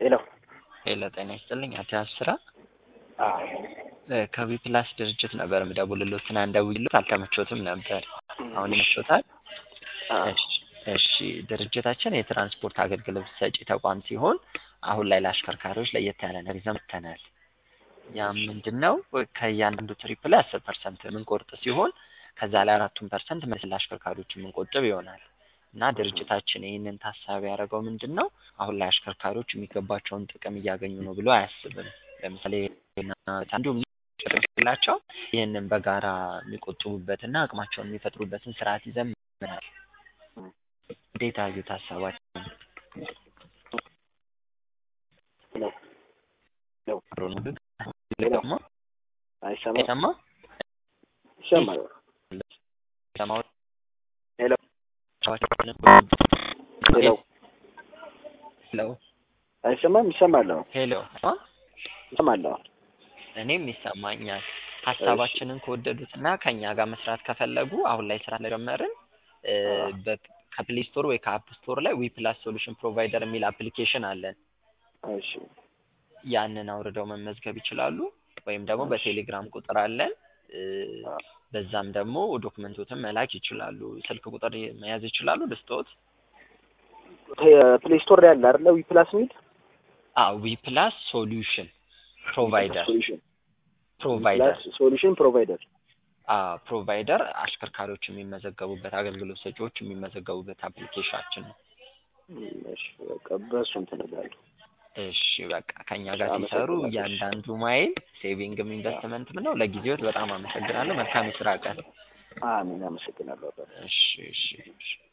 ሄሎ ሄሎ ጤና ይስጥልኝ አቶ አስራ አዎ ከቢ ፕላስ ድርጅት ነበር የምደውልልዎት ትናንት ደውዬልዎት አልተመቾትም ነበር አሁን ይመቾታል አዎ እሺ እሺ ድርጅታችን የትራንስፖርት አገልግሎት ሰጪ ተቋም ሲሆን አሁን ላይ ለአሽከርካሪዎች ለየት ያለ ነገር ይዘን መጥተናል ያም ምንድን ነው ከእያንዳንዱ ትሪፕ ላይ አስር ፐርሰንት የምንቆርጥ ሲሆን ከዛ ላይ አራቱን ፐርሰንት መልስ ለአሽከርካሪዎች የምንቆጥብ ይሆናል እና ድርጅታችን ይህንን ታሳቢ ያደረገው ምንድን ነው አሁን ላይ አሽከርካሪዎች የሚገባቸውን ጥቅም እያገኙ ነው ብሎ አያስብም ለምሳሌ እንዲሁም ላቸው ይህንን በጋራ የሚቆጥቡበትና አቅማቸውን የሚፈጥሩበትን ስርዓት ይዘን መጥተናል እንዴት አዩት ሀሳባችን ሄሎ ሄሎ አብሮ ነው ግን ደግሞ አይሰማም አይሰማ ይሰማል ሰማው ሄሎ ሄሎ ሄሎ አይሰማም ይሰማል አዎ ሄሎ ይሰማል አዎ እኔም ይሰማኛል ሀሳባችንን ከወደዱት እና ከእኛ ጋር መስራት ከፈለጉ አሁን ላይ ስራ ስለጀመርን ከፕሌይ ስቶር ወይ ከአፕ ስቶር ላይ ዊ ፕላስ ሶሉሽን ፕሮቫይደር የሚል አፕሊኬሽን አለን እሺ ያንን አውርደው መመዝገብ ይችላሉ ወይም ደግሞ በቴሌግራም ቁጥር አለን በዛም ደግሞ ዶክመንቶትን መላክ ይችላሉ ስልክ ቁጥር መያዝ ይችላሉ ልስጥዎት ፕሌይ ስቶር ላይ አለ አይደለ ዊ ፕላስ የሚል ዊ ፕላስ ሶሉሽን ፕሮቫይደር ሶሉሽን ፕሮቫይደር ሶሉሽን ፕሮቫይደር ፕሮቫይደር አሽከርካሪዎች የሚመዘገቡበት አገልግሎት ሰጪዎች የሚመዘገቡበት አፕሊኬሽናችን ነው እሺ በቃ በእሱ እንትን እላለሁ እሺ በቃ ከኛ ጋር ሲሰሩ እያንዳንዱ ማይል ሴቪንግም ኢንቨስትመንትም ነው ለጊዜዎት በጣም አመሰግናለሁ መልካም የስራ ቀን አሜን አመሰግናለሁ እሺ እሺ እሺ